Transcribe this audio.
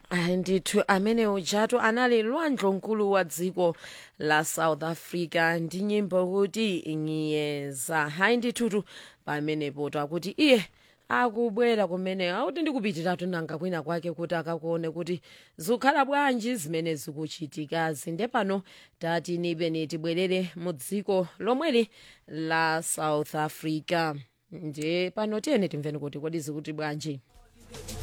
Ayi, ndithu amene ujatu anali lwandlonkulu wa dziko la south africa ndi nyimbo kuti ngiyeza hayi ndithutu pamenepo takuti iye akubwera kumene akuti ndikupitiratu nanga kwina kwake kuti akakuone kuti zikukhala bwanji zimene zikuchitikazi nde pano tati nipeni tibwerere mu dziko lomweli la south africa nde pano tiyeni timveni kuti kodi zikuti bwanji